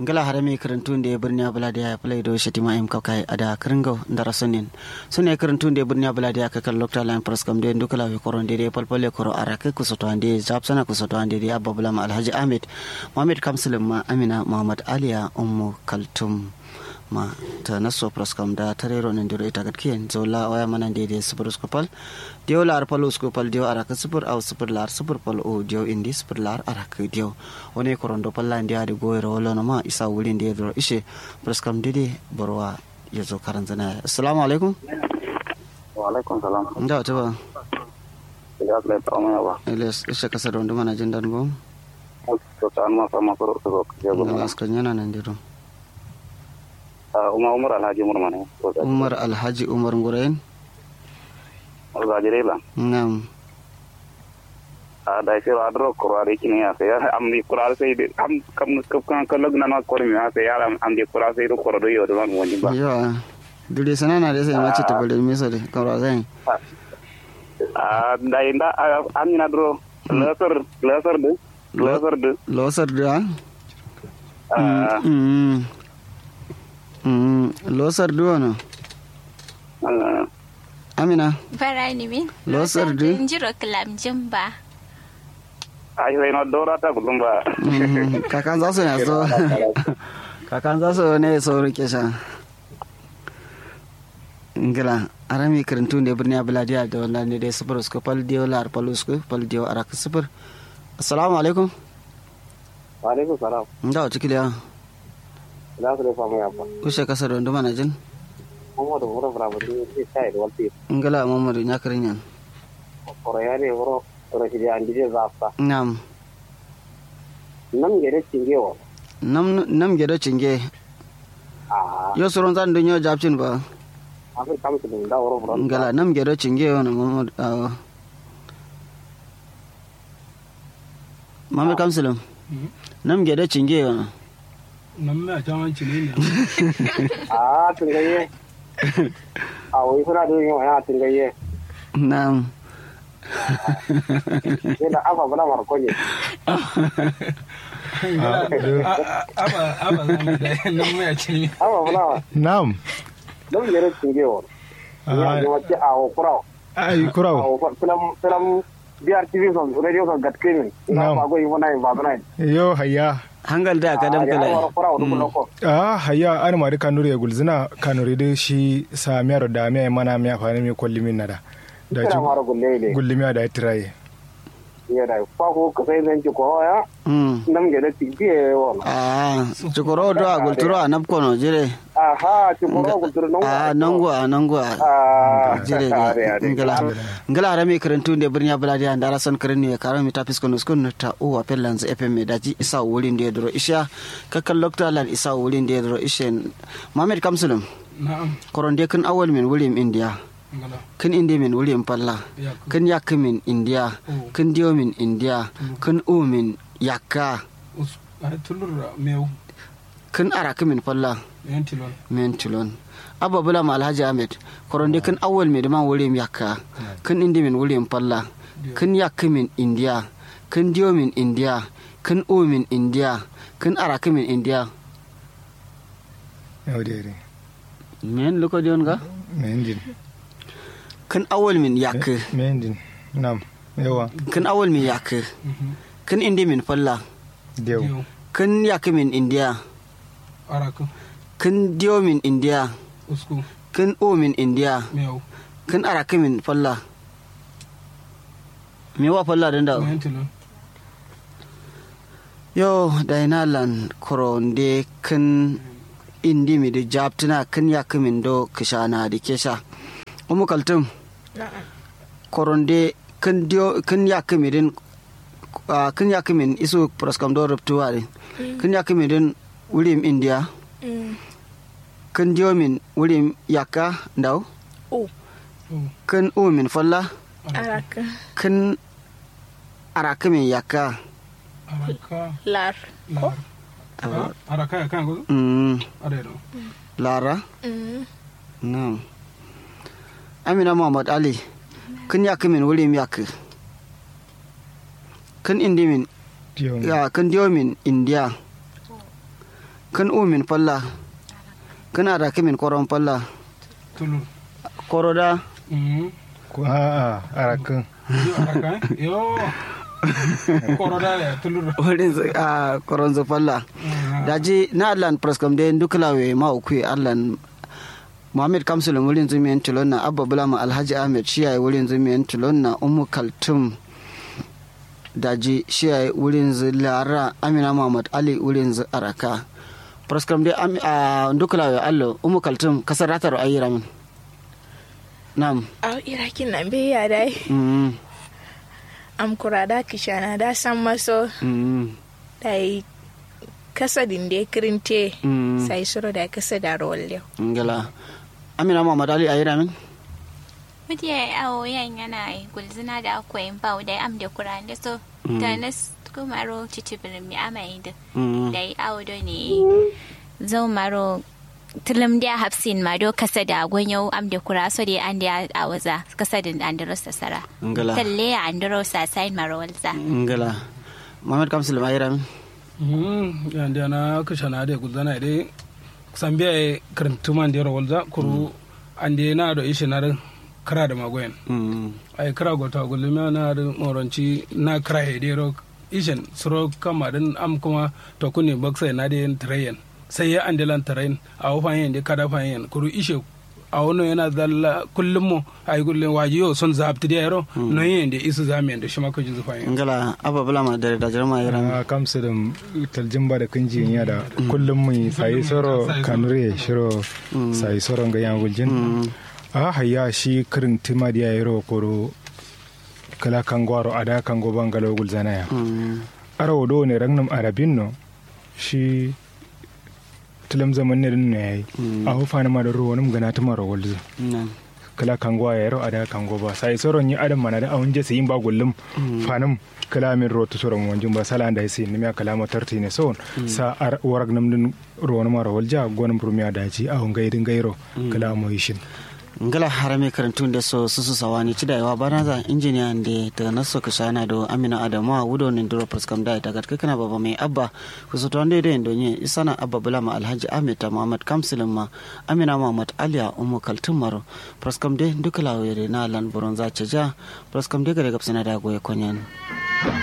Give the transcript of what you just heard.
ngala harami karantun da birni bula da ya play do shatima im kakai ada kringo ndara sonin sune karantun da birni bula da ka kan lokta line press kam de ndukala we koron de palpale koro arake kusoto ande japsana kusoto ande de abba bula ma alhaji ahmed muhammad kamsulum ma amina muhammad aliya ummu kaltum ma ta naso praskam da tarero nan diro ita gatkiyen zola waya manan de de sifur skopal dio lar palo skopal dio araka sifur au sifur lar sifur pal o dio indi sifur lar araka dio woni korondo palla ndia de goyro wala no ma isa wuli de diro ishe praskam didi borwa yazo karanzana assalamu alaikum wa alaikum salam nda ta ba ya kle ta ma ba iles ishe kasa don mana jindan go to tan ma sama ko to ko ya go ngala askar nyana nan diro umar umar alhaji umar mane umar alhaji umar ngurayen ga jere la nam a da ke wa dro ko ari kini ya ya am ni kurar sai de am kam kap kan kan lagna na ko mi ya sai ya am di kurar sai ro ko do yo do man woni ba yo dure sanana de sai mace ta bale misa de kawra zai a da inda am ni na dro laser laser de laser de losar da ah mm mm losar da no amina Barani min. Losar de? Njiro kilam jimba. ai sai no dora ta gudun ba Mm, kakan za su ne so kakan za su ne so rike sha ngila arami karantu ne birni abladiya da wannan ne dai sufur su pal dio lar palus ku pal dio arak sufur assalamu alaikum wa alaikum salam nda o tikiliya da su da famu ya ba ushe kasa don duma na jin mu da wuro fara ba ni sai da walti ngila mamadu nya karinyan ko ya ne wuro ko shi da andi da zafta nam nan gere cingewa nam nam gedo cinge a yo soron zan dunyo japcin ba afir kam su da wuro fara ngala nam gedo cinge wona mamadu awo mamadu kamsulum nam gedo cinge wona nan mai can cile ne a tungaye a wai suna da yin wani tungaye nam sai da afa bala marko ne aba aba zan da nan mai cile afa bala Naam. don gere cingewa ya ji wace a wa kura Ai a kuraw. wa filam filam biyar tv son radio son gatkimin ina Na'am. ba goyi wani ba bana Yo hayya. hangal da ka dam ya wa kala kura wa dukkan ko Ah hayya an mari kanuri ya gulzina kanuri da shi sa miyar da miya mana miya fa ne mi kolli min nada. Da kira ji mara gulle ne gulli miya da tiraye. ya da fa ko ka sai zan ci ko ya mm nan gere cingewa wa ah cikoro do a gulturo a napkono jire aha ci ko ko tur nan a nango a nango a a jire de ngala ngala rami karantu de birnya buladi an dara son karani ya karami ta fisko no skun ta o a pellan za fm daji isa wurin de dro isha kakal lokta lan isa wurin de dro ishen mamed kamsulum na'am koronde kan awal min wurin india ngala kan indi min wurin palla ya kan yak min india Oh. kan dio min india kan u min yakka us ai tulur meu kan araka min palla yan tilon men tulon abba bula ma alhaji ahmed koronde kan awal mi dama wurin yakka kan indi min wurin palla kan yakka min india kan dio min india kan u min india kan araka min india Yau dai. men luko dion ga Mendin. kan awal min yakka Mendin. Naam. Yawa. kan awal min yakka kan indi min palla Dew. yau kan yakka min india araka kan dio min india usku kan u min india meu kan araka min palla me wa palla dan da yan tilon yo dainalan koronde kan indi mi da jabtina kan ya min do kishana da kesha umu kaltum koronde kan dio kan ya min din ah, kan ya min isu proskam do ruptuwa din kan ya min din wurim india kan dio min wurim yakka ndaw O. kan u min falla Araka. kan araka min yakka araka Lar. lar Ah, araka ya kan go mm, are do lara Mm. Na'am. Amina Muhammad Ali, kun ya min wuri mi yak. Kun indi min Dew. ya kun dio min India. kan umin falla kana da kimin koron falla tulur koro da Mhm. ko a a arakin yo araka yo koroda ya tulur wurin zu- a koron zu falla daji na allan praskam de dukulawe ma ukui allan Muhammad Kamsul wurin zumiyan tulon na Abba Bulama Alhaji Ahmed shi yayi wurin zumiyan tulon na Ummu Kaltum daji shi yayi wurin zu Lara Amina Muhammad Ali wurin zu Araka praskam de am a dukulawe allo Ummu Kaltum kasar ratar ayyira min Nam Au irakin nan bai ya dai. mm Am kurada kishana da san maso mm dai kasadin da ya kirinte mm sai suro da kasa da rolle. ngala Amina Muhammad Ali ayyira min Mutu ya yi awo yan yana yi gulzina da akwai bau da am da kuran da so ta nas kuma ro cici birni amai da mm da yi awo da ne zau maro tilim da hafsin ma do kasa da gonyo am da kura so da an da a waza kasa da an da rosa sara ngala talle ya an da rosa sai maro walza ngala Muhammad Kamsul ayyira min Mhm. yande ana kashana de gudana de sambiya e karantuman de rawalza kuru ande na do ishe na kara da magoyen mm ay kara go ta gulmi na da moronci na kara he de ro ishen suro kama din am kuma to kuni baksa na de train sai ya ande lan train a wafan yin de kada fan yin kuru ishe a wani yana zalla kullum mu ay gullin waji yo son zabti de ro no yin de isu zamiyan da shi ma ko jizu fan yin ngala Abba Bulama da da jarma ayyira min a kamsu da taljimba da kunji ya da kullum mai sayi soro kanure shiro sayi soro ga yan guljin a hayya shi kirin tima da yayi ro koro kala kangwaro ada kango bangalo gulzana ya mm arawo do ne ragnum arabin no shi tilam zaman ne din ne yayi a hufana ma da ruwa num gana tuma ro gulzu nan kala kango ya ro ada kango ba sai soron yi adam mana da awun je sayin ba gullum fanum kala min ro to soron wanjum ba sala da sai ni kala mo tarti ne son sa ar warag nam din ro na mara walja gonum rumiya daji awun gaidin gairo kala mo yishin ngala harame karantun da so susu sawani ci da yawa bana za injiniya da ta naso ka shana do amina adamu a wudo ne duro praskam da ta gatka kana baba mai abba ku so tonde da ndo nye isana abba bulama alhaji ahmed ta muhammad kamsilin ma amina muhammad aliya umu kaltun maro praskam de duka lawo na lan buron za ca ja praskam de gare gapsana da goye konyan